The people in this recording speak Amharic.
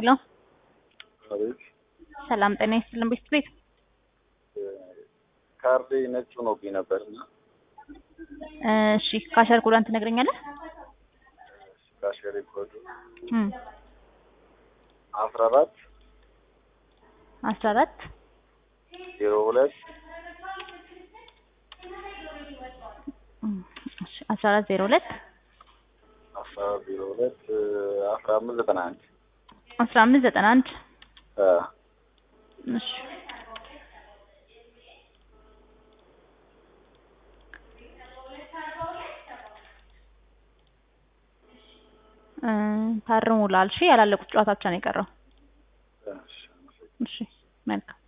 ሄሎ አቤት ሰላም ጤና ይስጥልን ቤት ቤት ካርዴ ነጭ ሆኖብኝ ነበር እና እሺ ካሸር ኮዷን ትነግረኛለህ? ካሸሪ ኮዱ እም አስራ አራት አስራ አራት ዜሮ ሁለት እሺ አስራ አራት ዜሮ ሁለት አስራ አራት ዜሮ ሁለት አስራ አምስት ዘጠና አንድ አስራ አምስት ዘጠና አንድ አ እሺ እ ታርሙላል። እሺ ያላለቁት ጨዋታ ብቻ ነው የቀረው። እሺ እሺ መልካም